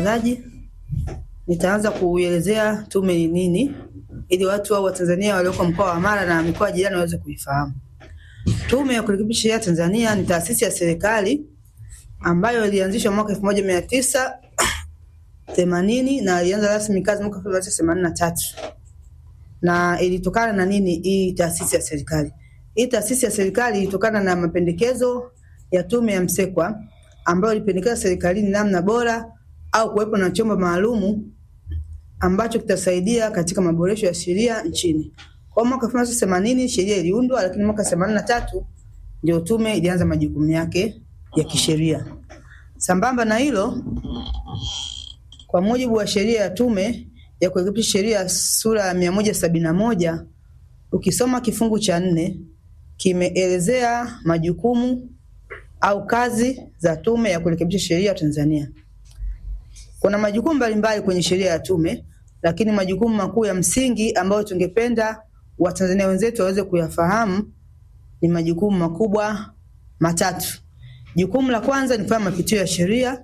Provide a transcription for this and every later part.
mtangazaji. Nitaanza kuelezea tume ni nini ili watu au Watanzania walioko mkoa wa Mara na mikoa jirani waweze kuifahamu. Tume ya Kurekebisha Sheria Tanzania ni taasisi ya serikali ambayo ilianzishwa mwaka elfu moja mia tisa themanini na ilianza rasmi kazi mwaka elfu moja mia tisa themanini na tatu na ilitokana na nini hii taasisi ya serikali? Hii taasisi ya serikali ilitokana na mapendekezo ya tume ya Msekwa ambayo ilipendekeza serikalini namna bora au kuwepo na chombo maalumu ambacho kitasaidia katika maboresho ya sheria nchini. Kwa mwaka 1980 sheria iliundwa, lakini mwaka 83 ndio tume ilianza majukumu yake ya kisheria. Sambamba na hilo, kwa mujibu wa sheria ya tume ya kurekebisha sheria sura ya mia moja sabini na moja ukisoma kifungu cha nne kimeelezea majukumu au kazi za tume ya kurekebisha sheria Tanzania. Kuna majukumu mbalimbali kwenye sheria ya tume, lakini majukumu makuu ya msingi ambayo tungependa Watanzania wenzetu waweze kuyafahamu ni majukumu makubwa matatu. Jukumu la kwanza ni kufanya mapitio ya sheria,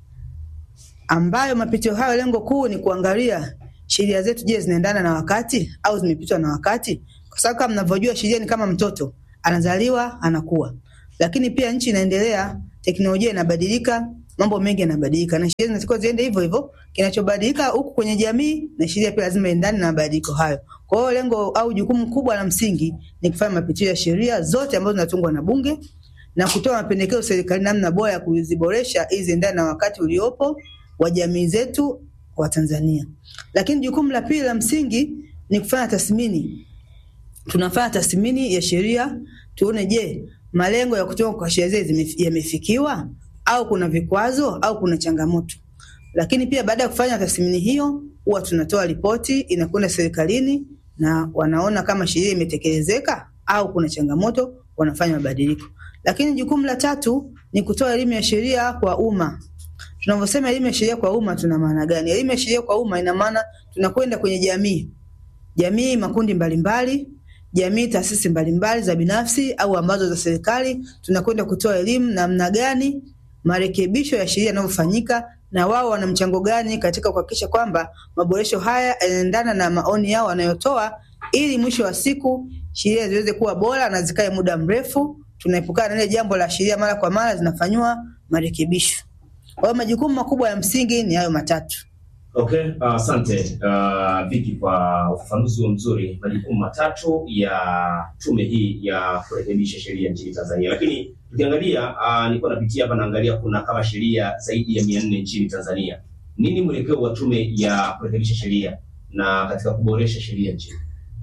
ambayo mapitio hayo lengo kuu ni kuangalia sheria zetu, je, zinaendana na wakati au zimepitwa na wakati? Kwa sababu kama mnavyojua sheria ni kama mtoto, anazaliwa anakuwa, lakini pia nchi inaendelea, teknolojia inabadilika, mambo mengi yanabadilika, na sheria zinatakiwa ziende hivyo hivyo. Kinachobadilika huku kwenye jamii na sheria pia lazima iendane na mabadiliko hayo. Kwa hiyo lengo au jukumu kubwa la msingi ni kufanya mapitio ya sheria zote ambazo zinatungwa na Bunge na kutoa mapendekezo serikali namna bora ya kuziboresha ili ziendane na wakati uliopo wa jamii zetu wa Tanzania. Lakini jukumu la pili la msingi ni kufanya tathmini. Tunafanya tathmini ya sheria tuone, je, malengo ya kutoka kwa sheria zile yamefikiwa au kuna vikwazo au kuna changamoto. Lakini pia baada ya kufanya tathmini hiyo, huwa tunatoa ripoti inakwenda serikalini na wanaona kama sheria imetekelezeka au kuna changamoto, wanafanya mabadiliko. Lakini jukumu la tatu ni kutoa elimu ya sheria kwa umma. Tunavyosema elimu ya sheria kwa umma, tuna maana gani? Elimu ya sheria kwa umma ina maana tunakwenda kwenye jamii, jamii, makundi mbalimbali, jamii, taasisi mbalimbali za binafsi au ambazo za serikali, tunakwenda kutoa elimu namna gani marekebisho ya sheria yanavyofanyika na wao wana mchango gani katika kuhakikisha kwamba maboresho haya yanaendana na maoni yao wanayotoa, ili mwisho wa siku sheria ziweze kuwa bora na zikae muda mrefu. Tunaepukana na ile jambo la sheria mara kwa mara zinafanywa marekebisho. Kwa hiyo majukumu makubwa ya msingi ni hayo matatu. Okay, asante uh, Viki kwa ufafanuzi huo mzuri, majukumu matatu ya tume hii ya kurekebisha sheria nchini Tanzania. Lakini tukiangalia uh, nilikuwa napitia hapa naangalia kuna kama sheria zaidi ya mia nne nchini Tanzania. Nini mwelekeo wa tume ya kurekebisha sheria na katika kuboresha sheria nchini?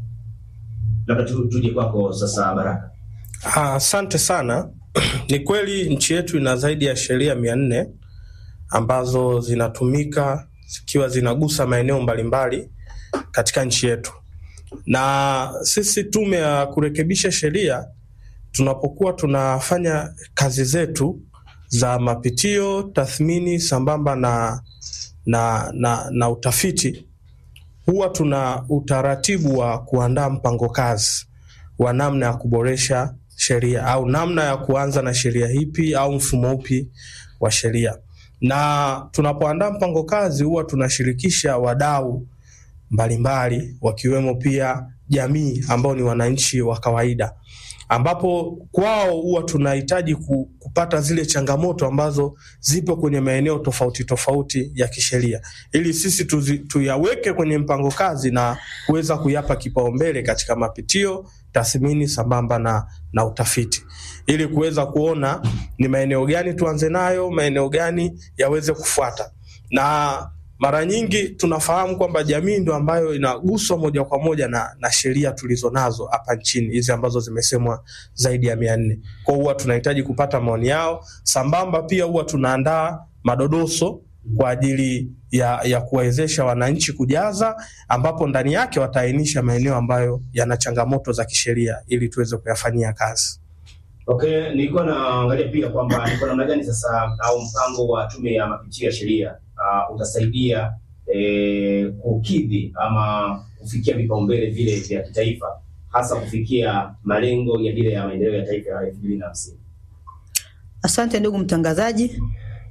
Labda tu, tuje kwako sasa Baraka. Asante sana. Ni kweli nchi yetu ina zaidi ya sheria mia nne ambazo zinatumika zikiwa zinagusa maeneo mbalimbali katika nchi yetu, na sisi tume ya kurekebisha sheria tunapokuwa tunafanya kazi zetu za mapitio, tathmini sambamba na, na, na, na utafiti, huwa tuna utaratibu wa kuandaa mpango kazi wa namna ya kuboresha sheria au namna ya kuanza na sheria ipi au mfumo upi wa sheria na tunapoandaa mpango kazi huwa tunashirikisha wadau mbalimbali wakiwemo pia jamii ambao ni wananchi wa kawaida, ambapo kwao huwa tunahitaji kupata zile changamoto ambazo zipo kwenye maeneo tofauti tofauti ya kisheria, ili sisi tuzi, tuyaweke kwenye mpango kazi na kuweza kuyapa kipaumbele katika mapitio, tathmini sambamba na, na utafiti ili kuweza kuona ni maeneo gani tuanze nayo, maeneo gani yaweze kufuata. Na mara nyingi tunafahamu kwamba jamii ndio ambayo inaguswa moja kwa moja na, na sheria tulizo nazo hapa nchini hizi ambazo zimesemwa zaidi ya mia nne. Kwa huwa tunahitaji kupata maoni yao, sambamba pia huwa tunaandaa madodoso kwa ajili ya, ya kuwawezesha wananchi kujaza, ambapo ndani yake wataainisha maeneo ambayo yana changamoto za kisheria ili tuweze kuyafanyia kazi. Okay, nilikuwa naangalia pia kwamba ni kwa namna gani sasa au mpango wa tume ya mapitio ya sheria uh, utasaidia eh, kukidhi ama kufikia vipaumbele vile vya kitaifa hasa kufikia malengo ya dira ya maendeleo ya taifa ya elfu mbili na hamsini. Asante ndugu mtangazaji.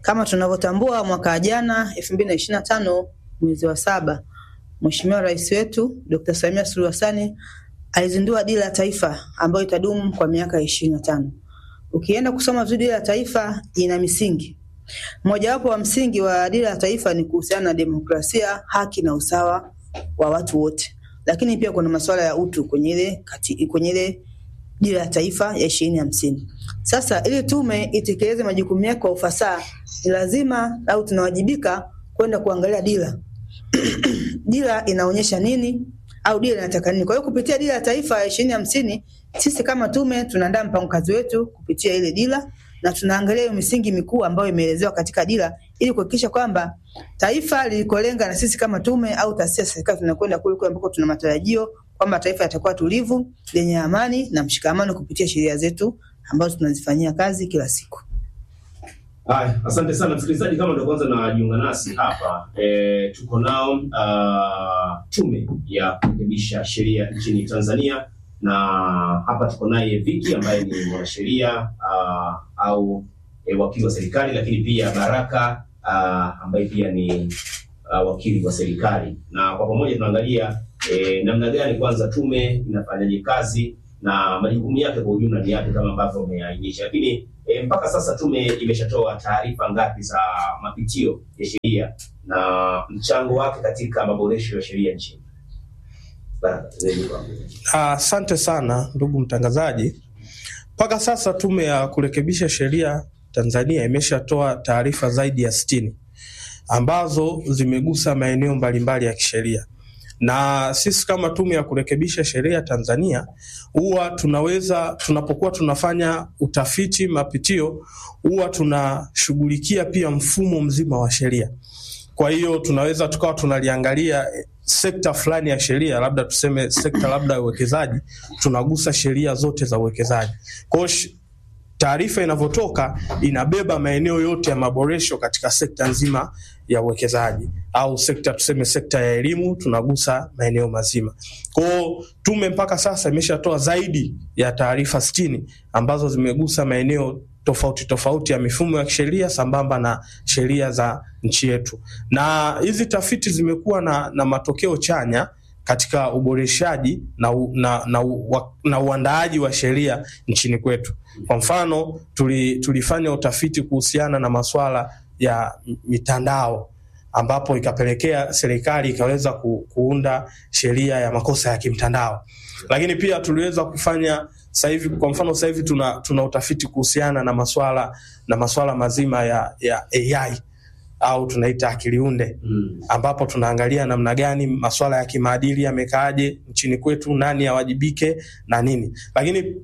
Kama tunavyotambua mwaka jana 2025 mwezi wa saba, Mheshimiwa Rais wetu Dr. Samia Suluhu Hassan alizindua dira ya taifa ambayo itadumu kwa miaka 25. Ukienda kusoma vizuri dira ya taifa ina misingi. Mojawapo wa msingi wa dira ya taifa ni kuhusiana na demokrasia, haki na usawa wa watu wote. Lakini pia kuna masuala ya utu kwenye ile kati, kwenye ile dira ya taifa ya ishirini hamsini. Sasa ili tume itekeleze majukumu yake kwa ufasaha, ni lazima au tunawajibika kwenda kuangalia dira dira inaonyesha nini au dira inataka nini. Kwa hiyo kupitia dira ya taifa ya ishirini hamsini, sisi kama tume tunaandaa mpango kazi wetu kupitia ile dira na tunaangalia hiyo misingi mikuu ambayo imeelezewa katika dira ili kuhakikisha kwamba taifa lilikolenga na sisi kama tume au taasisi ya serikali tunakwenda kule kule ambako tuna matarajio kwamba taifa litakuwa tulivu, lenye amani na mshikamano kupitia sheria zetu ambazo tunazifanyia kazi kila siku. Haya, asante sana msikilizaji, kama ndio kwanza najiunga nasi hapa e, tuko nao uh, tume ya kurekebisha sheria nchini Tanzania, na hapa tuko naye Viki ambaye ni mwanasheria uh, au e, wakili wa serikali, lakini pia Baraka uh, ambaye pia ni uh, wakili wa serikali, na kwa pamoja tunaangalia e, namna gani kwanza tume inafanyaje kazi na majukumu yake kwa ujumla ni yapi kama ambavyo umeainisha, lakini e, mpaka sasa tume imeshatoa taarifa ngapi za mapitio ya sheria na mchango wake katika maboresho ya sheria nchini? Baraka, zaidi kwako. Asante sana ndugu mtangazaji. Mpaka sasa tume ya kurekebisha sheria Tanzania imeshatoa taarifa zaidi ya sitini ambazo zimegusa maeneo mbalimbali ya kisheria na sisi kama tume ya kurekebisha sheria Tanzania huwa tunaweza tunapokuwa tunafanya utafiti mapitio, huwa tunashughulikia pia mfumo mzima wa sheria. Kwa hiyo tunaweza tukawa tunaliangalia sekta fulani ya sheria, labda tuseme sekta labda ya uwekezaji, tunagusa sheria zote za uwekezaji. Kwa hiyo taarifa inavyotoka inabeba maeneo yote ya maboresho katika sekta nzima ya uwekezaji au sekta tuseme sekta ya elimu, tunagusa maeneo mazima. Kwa hiyo tume mpaka sasa imeshatoa zaidi ya taarifa sitini ambazo zimegusa maeneo tofauti tofauti ya mifumo ya kisheria sambamba na sheria za nchi yetu, na hizi tafiti zimekuwa na, na matokeo chanya katika uboreshaji na, u, na, na, u, na uandaaji wa sheria nchini kwetu. Kwa mfano tuli, tulifanya utafiti kuhusiana na masuala ya mitandao ambapo ikapelekea serikali ikaweza ku, kuunda sheria ya makosa ya kimtandao, lakini pia tuliweza kufanya sasa hivi, kwa mfano sasa hivi tuna, tuna utafiti kuhusiana na maswala na maswala mazima ya, ya AI au tunaita akili unde Mm. ambapo tunaangalia namna gani masuala ya kimaadili yamekaaje nchini kwetu, nani awajibike na nini. Lakini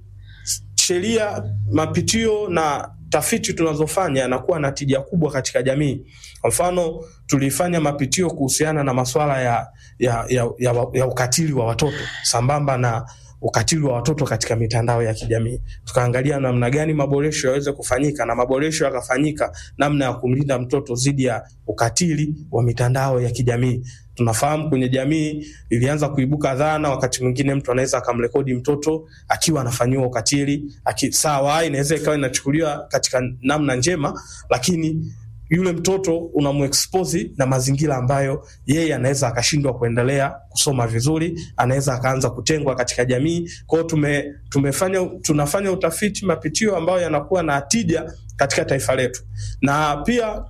sheria, mapitio na tafiti tunazofanya yanakuwa na tija kubwa katika jamii. Kwa mfano, tulifanya mapitio kuhusiana na masuala ya, ya, ya, ya, ya ukatili wa watoto sambamba na ukatili wa watoto katika mitandao ya kijamii. Tukaangalia namna gani maboresho yaweze kufanyika, na maboresho yakafanyika namna ya kumlinda mtoto dhidi ya ukatili wa mitandao ya kijamii. Tunafahamu kwenye jamii ilianza kuibuka dhana, wakati mwingine mtu anaweza akamrekodi mtoto akiwa anafanyiwa ukatili aki, sawa, inaweza ikawa inachukuliwa katika namna njema, lakini yule mtoto unamuexpose na mazingira ambayo yeye anaweza akashindwa kuendelea kusoma vizuri, anaweza akaanza kutengwa katika jamii. Kwa hiyo tume, tumefanya tunafanya utafiti mapitio ambayo yanakuwa na tija katika taifa letu, na pia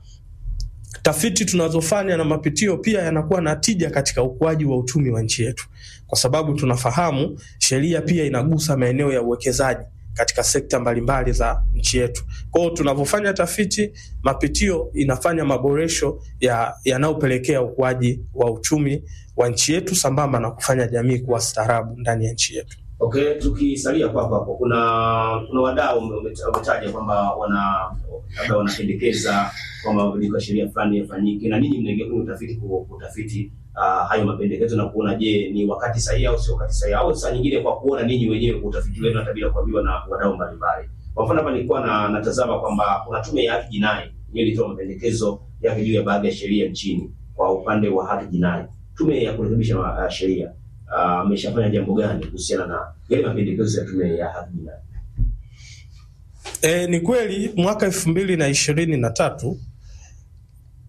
tafiti tunazofanya na mapitio pia yanakuwa na tija katika ukuaji wa uchumi wa nchi yetu, kwa sababu tunafahamu sheria pia inagusa maeneo ya uwekezaji katika sekta mbalimbali za nchi yetu. Kwa hiyo tunavyofanya tafiti, mapitio inafanya maboresho ya yanayopelekea ukuaji wa uchumi wa nchi yetu sambamba na kufanya jamii kuwa staarabu ndani ya nchi yetu. Okay, tukisalia kwako hapo, kuna kuna wadau ume- ume- umetaja kwamba wana labda wanapendekeza kwamba mabadiliko ya sheria fulani yafanyike, na ninyi mnaingia kwenye utafiti ku- kutafiti uh, hayo mapendekezo na kuona je, ni wakati sahihi au sio wakati sahihi, au saa nyingine kwa kuona ninyi wenyewe kwa utafiti wenu hata bila kuambiwa na wadau mbalimbali. Kwa mfano hapa nilikuwa na natazama kwamba kuna tume ya haki jinai yenyewe ilitoa mapendekezo yake juu ya baadhi ya sheria nchini kwa upande wa haki jinai. Tume ya kurekebisha uh, sheria ameshafanya jambo gani kuhusiana na yale mapendekezo ya tume ya haki jinai? E, ni kweli mwaka elfu mbili na ishirini na tatu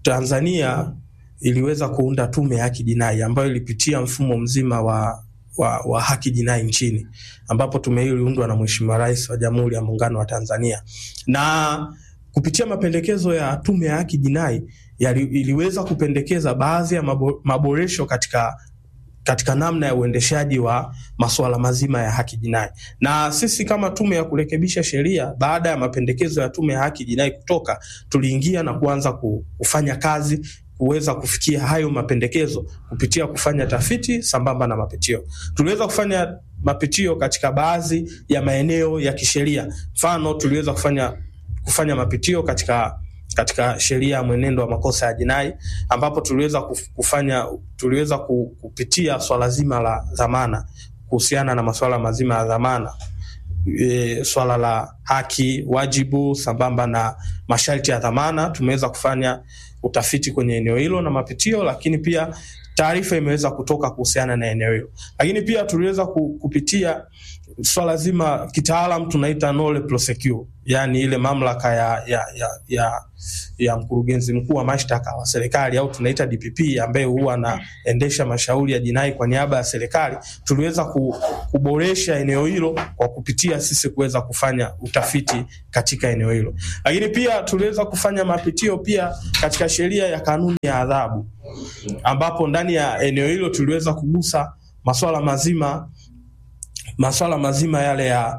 Tanzania iliweza kuunda tume ya haki jinai ambayo ilipitia mfumo mzima wa, wa, wa haki jinai nchini, ambapo tume hiyo iliundwa na Mheshimiwa Rais wa Jamhuri ya Muungano wa Tanzania na kupitia mapendekezo ya tume ya haki jinai yali, iliweza kupendekeza baadhi ya mabo, maboresho katika katika namna ya uendeshaji wa masuala mazima ya haki jinai. Na sisi kama tume ya kurekebisha sheria, baada ya mapendekezo ya tume ya haki jinai kutoka, tuliingia na kuanza kufanya kazi kuweza kufikia hayo mapendekezo kupitia kufanya tafiti sambamba na mapitio. Tuliweza kufanya mapitio katika baadhi ya maeneo ya kisheria. Mfano, tuliweza kufanya kufanya mapitio katika katika sheria ya mwenendo wa makosa ya jinai ambapo tuliweza kufanya tuliweza kupitia swala zima la dhamana kuhusiana na masuala mazima ya dhamana e, swala la haki, wajibu sambamba na masharti ya dhamana. Tumeweza kufanya utafiti kwenye eneo hilo na mapitio, lakini pia taarifa imeweza kutoka kuhusiana na eneo hilo, lakini pia tuliweza kupitia swala zima kitaalam tunaita nolle prosequi, yani ile mamlaka ya, ya, ya, ya, ya mkurugenzi mkuu wa mashtaka wa serikali au tunaita DPP ambaye huwa anaendesha mashauri ya jinai kwa niaba ya serikali. Tuliweza kuboresha eneo hilo kwa kupitia sisi kuweza kufanya utafiti katika eneo hilo, lakini pia tuliweza kufanya mapitio pia katika sheria ya kanuni ya adhabu, ambapo ndani ya eneo hilo tuliweza kugusa masuala mazima masuala mazima yale ya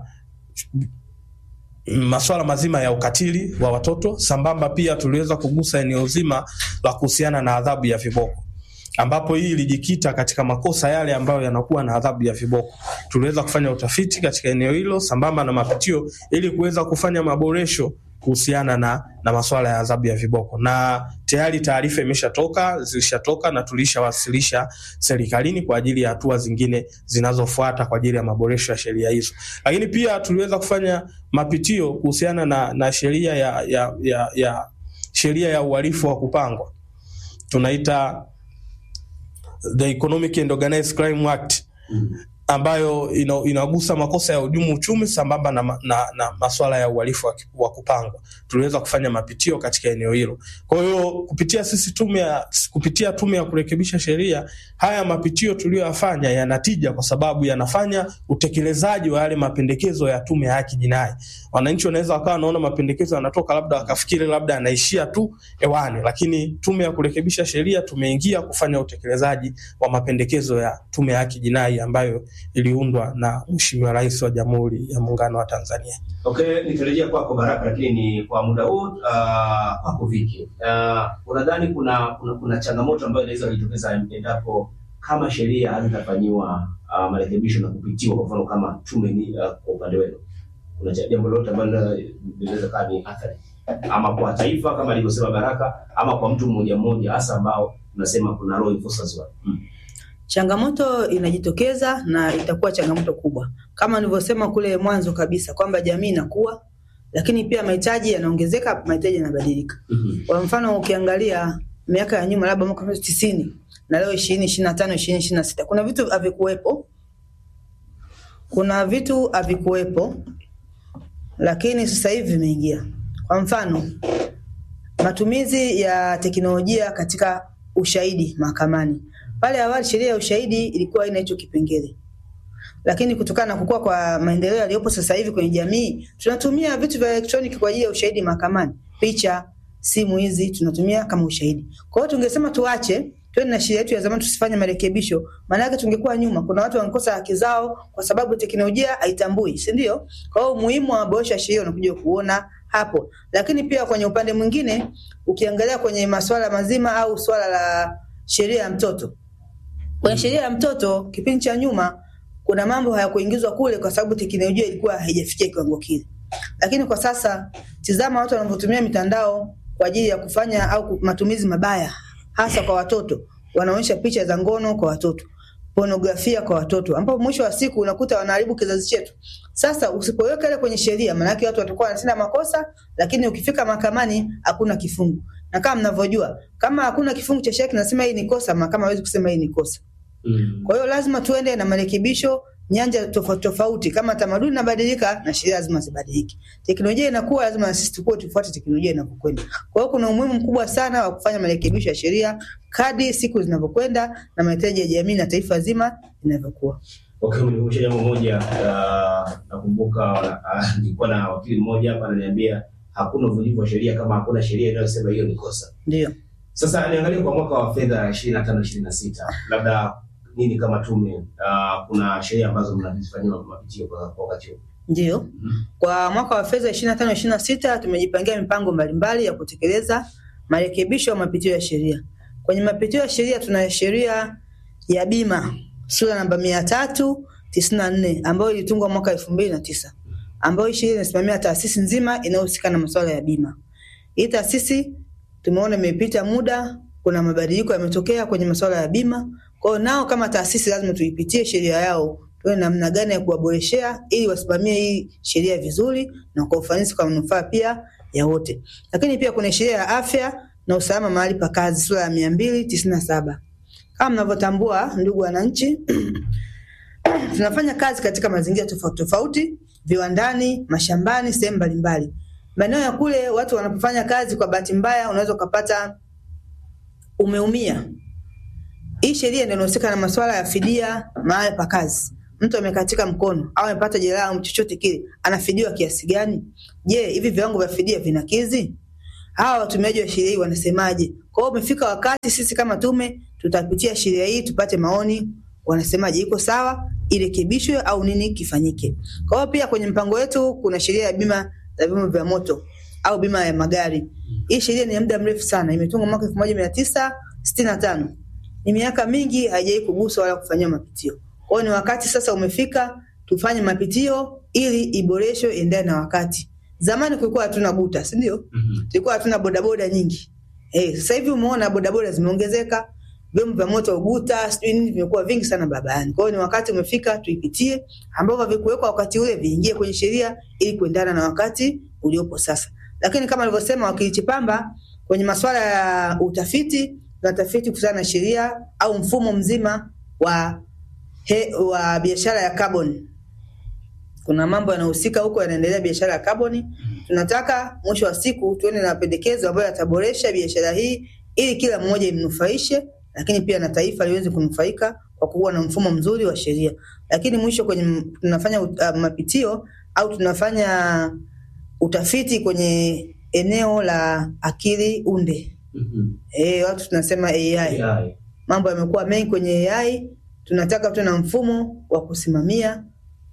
masuala mazima ya ukatili wa watoto sambamba, pia tuliweza kugusa eneo zima la kuhusiana na adhabu ya viboko, ambapo hii ilijikita katika makosa yale ambayo yanakuwa na adhabu ya viboko. Tuliweza kufanya utafiti katika eneo hilo sambamba na mapitio ili kuweza kufanya maboresho kuhusiana na, na masuala ya adhabu ya viboko, na tayari taarifa imeshatoka zilishatoka na tulishawasilisha serikalini kwa ajili ya hatua zingine zinazofuata kwa ajili ya maboresho ya sheria hizo. Lakini pia tuliweza kufanya mapitio kuhusiana na, na sheria ya, ya, ya, ya sheria ya uhalifu wa kupangwa tunaita the Economic and Organized Crime Act ambayo ina, inagusa makosa ya hujumu uchumi sambamba na, na, na masuala ya uhalifu wa, wa kupangwa. Tuliweza kufanya mapitio katika eneo hilo. Kwa hiyo kupitia sisi tume ya kupitia tume ya kurekebisha sheria, haya mapitio tuliyoyafanya yanatija kwa sababu yanafanya utekelezaji wa yale mapendekezo ya tume ya haki jinai. Wananchi wanaweza wakawa wanaona mapendekezo yanatoka, labda wakafikiri labda yanaishia tu hewani, lakini tume ya kurekebisha sheria tumeingia kufanya utekelezaji wa mapendekezo ya tume ya haki jinai ambayo iliundwa na Mheshimiwa Rais wa Jamhuri ya Muungano wa Tanzania. Okay, nitarejea kwako Baraka, lakini kwa muda huu uh, kwako Viki, uh, unadhani kuna, kuna kuna changamoto ambayo inaweza kujitokeza endapo kama sheria hazitafanyiwa uh, marekebisho na kupitiwa, kwa mfano kama tume ni uh, kwa upande wenu kuna jambo lolote ambalo linaweza kuwa ni athari ama kwa taifa kama alivyosema Baraka, ama kwa mtu mmoja mmoja, hasa ambao unasema kuna law enforcers wa hmm. Changamoto inajitokeza na itakuwa changamoto kubwa, kama nilivyosema kule mwanzo kabisa kwamba jamii inakuwa, lakini pia mahitaji yanaongezeka, mahitaji yanabadilika. Mhm. Kwa mfano ukiangalia miaka ya nyuma, labda mwaka tisini na leo ishirini ishirini na tano ishirini ishirini na sita kuna vitu havikuwepo, kuna vitu havikuwepo, lakini sasa hivi vimeingia. Kwa mfano matumizi ya teknolojia katika ushahidi mahakamani. Pale awali sheria ya ushahidi ilikuwa haina hicho kipengele, lakini kutokana na kukua kwa maendeleo yaliyopo sasa hivi kwenye jamii, tunatumia vitu vya elektroniki kwa ajili ya ushahidi mahakamani. Picha, simu hizi tunatumia kama ushahidi. Kwa hiyo tungesema tuache tuende na sheria yetu ya zamani, tusifanye marekebisho, maana yake tungekuwa nyuma. Kuna watu wangekosa haki zao kwa sababu teknolojia haitambui, si ndio? Kwa hiyo umuhimu wa maboresho ya sheria unakuja kuona hapo, lakini pia kwenye upande mwingine ukiangalia kwenye masuala mazima au swala la sheria ya mtoto kwenye sheria ya mtoto kipindi cha nyuma kuna mambo hayakuingizwa kule kwa sababu teknolojia ilikuwa haijafikia kiwango kile, lakini kwa sasa tizama watu wanavyotumia mitandao kwa ajili ya kufanya au ku- matumizi mabaya, hasa kwa watoto. Wanaonyesha picha za ngono kwa watoto, pornografia kwa watoto, ambapo mwisho wa siku unakuta wanaharibu kizazi chetu. Sasa usipoweka ile kwenye sheria, maanake watu watakuwa wanatenda makosa, lakini ukifika mahakamani hakuna kifungu, na kama mnavyojua, kama hakuna kifungu cha sheria kinasema hii ni kosa, mahakama hawezi kusema hii ni kosa. Mm. Kwa hiyo lazima tuende na marekebisho nyanja tofauti tofauti. Kama tamaduni inabadilika, na sheria lazima zibadilike. Teknolojia inakuwa, lazima na sisi tukue tufuate teknolojia inavyokwenda. Kwa hiyo kuna umuhimu mkubwa sana wa kufanya marekebisho ya sheria kadri siku zinavyokwenda na mahitaji ya jamii na taifa zima inavyokuwa. Okay, umenikumbusha jambo moja. Uh, nakumbuka uh, nilikuwa na wakili mmoja hapa ananiambia hakuna uvunjifu wa sheria kama hakuna sheria inayosema hiyo ni kosa. Ndio. Sasa niangalie kwa mwaka wa fedha 25 26 labda nini kama tume uh, kuna sheria ambazo mnazifanyia mapitio kwa kwa wakati huu. Ndio. Kwa mwaka wa fedha 25 26 tumejipangia mipango mbalimbali ya kutekeleza marekebisho ya mapitio ya sheria. Kwenye mapitio ya sheria tuna sheria ya bima sura namba mia tatu tisini na nne ambayo ilitungwa mwaka elfu mbili na tisa ambayo hii sheria inasimamia taasisi nzima inayohusika na masuala ya bima. Hii taasisi tumeona imepita muda, kuna mabadiliko yametokea kwenye masuala ya bima. Kwa hiyo nao kama taasisi lazima tuipitie sheria yao, tuone namna gani ya kuwaboreshea ili wasimamie hii sheria vizuri na kwa ufanisi kwa manufaa pia ya wote. Lakini pia kuna sheria ya afya na usalama mahali pa kazi sura ya mia mbili tisini na saba. Kama mnavyotambua ndugu wananchi, tunafanya kazi katika mazingira tofauti tofauti, viwandani, mashambani, sehemu mbalimbali. Maeneo ya kule watu wanapofanya kazi, kwa bahati mbaya unaweza ukapata umeumia. Hii sheria ndio inahusika na masuala ya fidia mahali pa kazi. Mtu amekatika mkono au amepata jeraha au chochote kile, anafidiwa kiasi gani? Je, hivi viwango vya fidia vinakidhi? Hawa watumiaji wa sheria hii wanasemaje? Kwa hiyo umefika wakati sisi kama tume tutapitia sheria hii tupate maoni, wanasemaje, iko sawa, irekebishwe au nini kifanyike. Kwa hiyo pia kwenye mpango wetu kuna sheria ya bima za vyombo vya moto au bima ya magari. Hii sheria ni ya muda mrefu sana, imetungwa mwaka elfu moja mia tisa sitini na tano. Ni miaka mingi haijawai kuguswa wala kufanyiwa mapitio. Kwa hiyo ni wakati sasa umefika tufanye mapitio ili iboreshwe endane na wakati. Zamani kulikuwa hatuna guta, si ndio? Mhm. Tulikuwa hatuna bodaboda nyingi. Eh, sasa hivi umeona bodaboda zimeongezeka, vyombo vya moto guta, sijui nini vimekuwa vingi sana barabarani. Kwa hiyo ni wakati umefika tuipitie, ambavyo havikuwekwa wakati ule viingie kwenye sheria ili kuendana na wakati uliopo sasa. Lakini kama alivyosema wakili Chipamba, kwenye masuala ya utafiti, tunatafiti kuhusiana na sheria au mfumo mzima wa he, wa biashara ya carbon kuna mambo yanahusika huko yanaendelea biashara ya kaboni. Tunataka mwisho wa siku tuone na mapendekezo ambayo yataboresha biashara hii ili kila mmoja imnufaishe, lakini pia na taifa liweze kunufaika kwa kuwa na mfumo mzuri wa sheria. Lakini mwisho kwenye m- tunafanya uh, mapitio au tunafanya utafiti kwenye eneo la akili unde. Mhm. Eh, watu tunasema AI AI. mambo yamekuwa mengi kwenye AI. Tunataka tuwe na mfumo wa kusimamia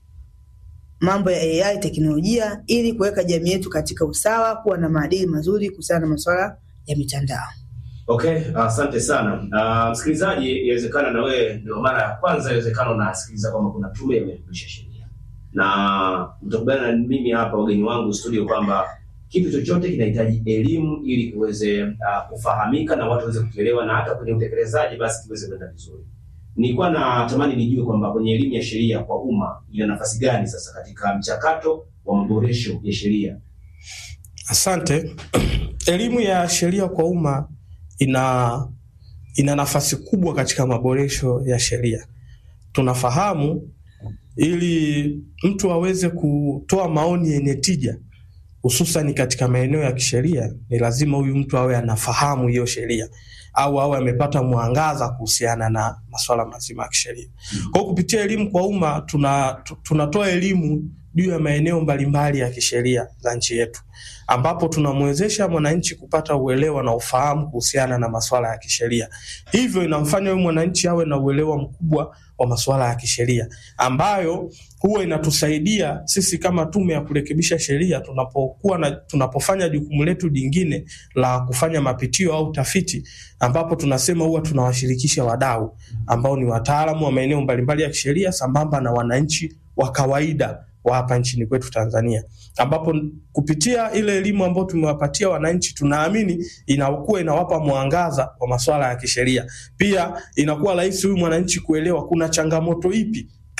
mambo ya AI teknolojia, ili kuweka jamii yetu katika usawa, kuwa na maadili mazuri kuhusiana na masuala ya mitandao. Okay, asante sana. Uh, msikilizaji, inawezekana na wewe ndio mara ya kwanza, inawezekana unasikiliza kwamba kuna tume ya marekebisho ya sheria, na mtakubaliana na mimi hapa, wageni wangu studio, kwamba kitu chochote kinahitaji elimu ili kiweze uh, kufahamika na watu waweze kukielewa, na hata kwenye utekelezaji basi kiweze kwenda vizuri. Nilikuwa natamani nijue kwamba kwenye elimu ya sheria kwa umma ina nafasi gani sasa katika mchakato wa maboresho ya sheria? Asante. Elimu ya sheria kwa umma ina ina nafasi kubwa katika maboresho ya sheria. Tunafahamu ili mtu aweze kutoa maoni yenye tija, hususan katika maeneo ya kisheria, ni lazima huyu mtu awe anafahamu hiyo sheria au awe amepata mwangaza kuhusiana na masuala mazima ya kisheria. Kwa hiyo kupitia elimu kwa umma tuna, tu- tunatoa elimu juu ya maeneo mbalimbali ya kisheria za nchi yetu ambapo tunamwezesha mwananchi kupata uelewa na ufahamu kuhusiana na masuala ya kisheria. Hivyo inamfanya huyu mwananchi awe na uelewa mkubwa wa masuala ya kisheria ambayo huwa inatusaidia sisi kama tume ya kurekebisha sheria tunapokuwa na tunapofanya jukumu letu jingine la kufanya mapitio au tafiti, ambapo tunasema huwa tunawashirikisha wadau ambao ni wataalamu wa maeneo mbalimbali ya kisheria sambamba na wananchi wa kawaida wa hapa nchini kwetu Tanzania, ambapo kupitia ile elimu ambayo tumewapatia wananchi, tunaamini inakuwa inawapa mwangaza wa masuala ya kisheria. Pia inakuwa rahisi huyu mwananchi kuelewa kuna changamoto ipi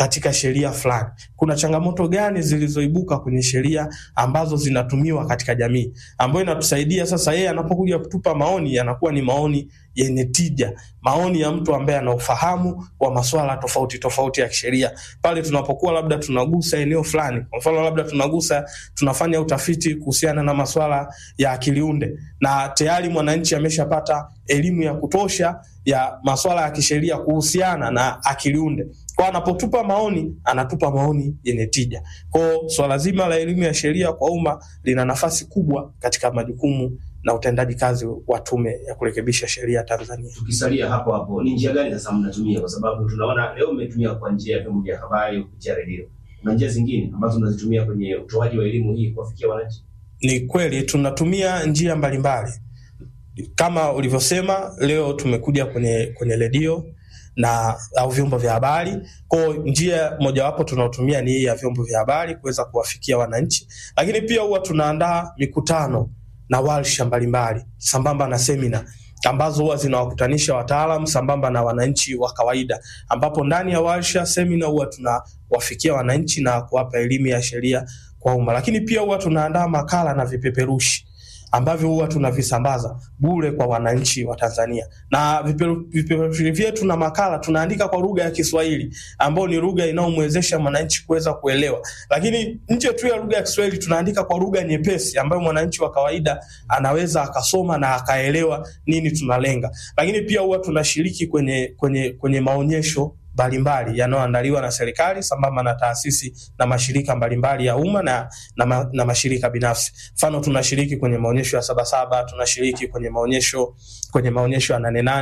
katika sheria fulani. Kuna changamoto gani zilizoibuka kwenye sheria ambazo zinatumiwa katika jamii, ambayo inatusaidia sasa, yeye anapokuja kutupa maoni yanakuwa ni maoni yenye tija, maoni ya mtu ambaye ana ufahamu wa masuala tofauti tofauti ya kisheria. Pale tunapokuwa labda tunagusa eneo fulani, kwa mfano labda tunagusa, tunafanya utafiti kuhusiana na masuala ya akiliunde, na tayari mwananchi ameshapata elimu ya kutosha ya masuala ya kisheria kuhusiana na akiliunde kwa anapotupa maoni anatupa maoni yenye tija. Kwa swala so, zima la elimu ya sheria kwa umma lina nafasi kubwa katika majukumu na utendaji kazi wa Tume ya Kurekebisha Sheria Tanzania. Tukisalia hapo hapo, ni njia gani sasa mnatumia? Kwa sababu tunaona leo mmetumia kwa njia ya vyombo vya habari kupitia redio, na njia zingine ambazo mnazitumia kwenye utoaji wa elimu hii kuwafikia wananchi? Ni kweli tunatumia njia mbalimbali kama ulivyosema, leo tumekuja kwenye kwenye redio na au vyombo vya habari. Kwa njia mojawapo tunaotumia ni hii ya vyombo vya habari kuweza kuwafikia wananchi, lakini pia huwa tunaandaa mikutano na warsha mbalimbali sambamba na semina ambazo huwa zinawakutanisha wataalamu sambamba na wananchi wa kawaida, ambapo ndani ya warsha, semina huwa tunawafikia wananchi na kuwapa elimu ya sheria kwa umma, lakini pia huwa tunaandaa makala na vipeperushi ambavyo huwa tunavisambaza bure kwa wananchi wa Tanzania, na vipeperushi vyetu na makala tunaandika kwa lugha ya Kiswahili ambayo ni lugha inayomwezesha mwananchi kuweza kuelewa. Lakini nje tu ya lugha ya Kiswahili tunaandika kwa lugha nyepesi ambayo mwananchi wa kawaida anaweza akasoma na akaelewa nini tunalenga. Lakini pia huwa tunashiriki kwenye, kwenye, kwenye maonyesho mbalimbali yanayoandaliwa na serikali sambamba na taasisi na mashirika mbalimbali ya umma na, na, ma, na mashirika binafsi. Mfano, tunashiriki kwenye maonyesho ya Sabasaba, tunashiriki kwenye maonyesho kwenye maonyesho ya Nane Nane